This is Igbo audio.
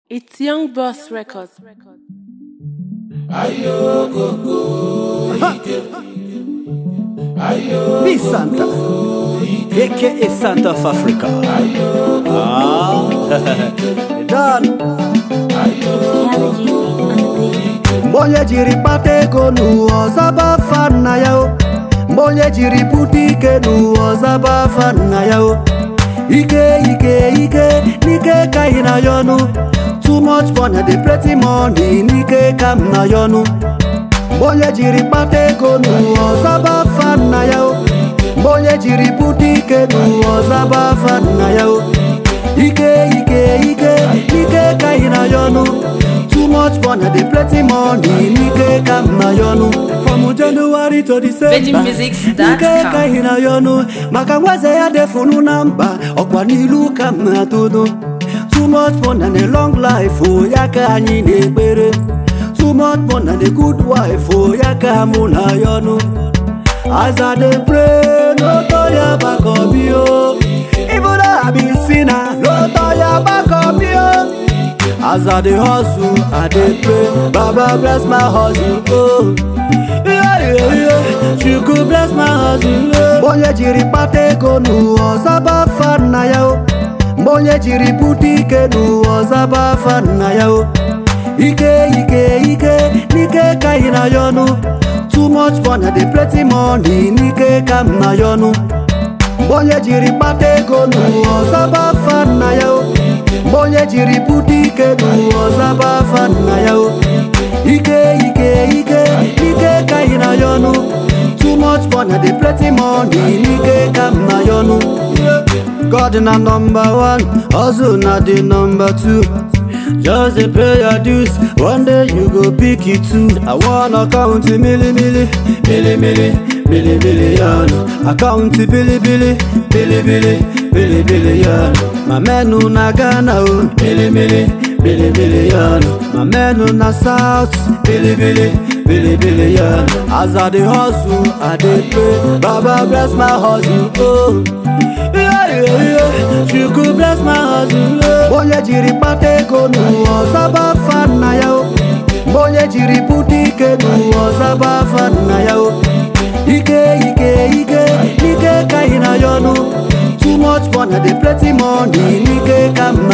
It's Young Boss Records. Be Santa, aka Santa of Africa. Ah, done. Mbonye jiri kpata ego n'ụwa ọzaba afa nna ya o Mbonye jiri bute ike n'ụwa ọzaba afa nna ya o Ike ike ike n'ike ka ị na ya ọnụ Too much money dey plenty money n'ike ka m na ya ọnụ Mbonye jiri kpata ego n'ụwa ọzaba afa nna ya o Mbonye jiri bute ike n'ụwa ọzaba afa nna ya o Ike ike ike n'ike ka ị na ya ọnụ Too much money dey plenty money n'ike ka m na ya ọnụ From January to December VeggieMusics.com. Ike ka ị na ya ọnụ Maka nweze ya defunu na mba Ọkwa n'ilu ka m na-atụnụ Too much money and a long life o ya ka anyị na-ekpere Too much money and a good wife o ya ka mụ na ya ọnụ As I dey pray, no turn your back on me, oh. Even though I be sinner, no turn your back on me, oh. As I dey hustle, I dey pray, Baba bless my hustle, oh. Yeah, yeah, yeah. She could bless my hustle, oh. Mbonye jiri kpata ego n'ụwa ọzaba afa nna ya, oh. Mbonye jiri bute ike n'ụwa ọzaba afa nna ya, oh. Ike ike ike n'ike ka ị na ya ọnụ Too much money dey plenty money n'ike ka m na ya ọnụ Mbonye jiri kpata ego n'ụwa ọzaba afa nna ya o Mbonye jiri bute ike n'ụwa ọzaba afa nna ya o Ike ike ike n'ike ka ị na ya ọnụ Too much money dey plenty money n'ike ka m na ya ọnụ God na number one, hustle na the number two. Just dey pay your dues, one day you go pick it too. I wanna count milli milli, milli milli, milli billion. I count billy billy, billy billy, billy billion. My men who na Ghana oh, milli milli, billy billion. My men who na South, billy billy, billy billion. As I dey hustle, I dey pray, Baba bless my hustle oh. Yeah, yeah, yeah. She could bless my hustle. Mbonye jiri kpata ego n'ụwa ọzaba afa nna ya o Mbonye jiri bute ike n'ụwa ọzaba afa nna ya o Ike ike ike n'ike ka ị na ya ọnụ Too much money dey plenty money n'ike ka m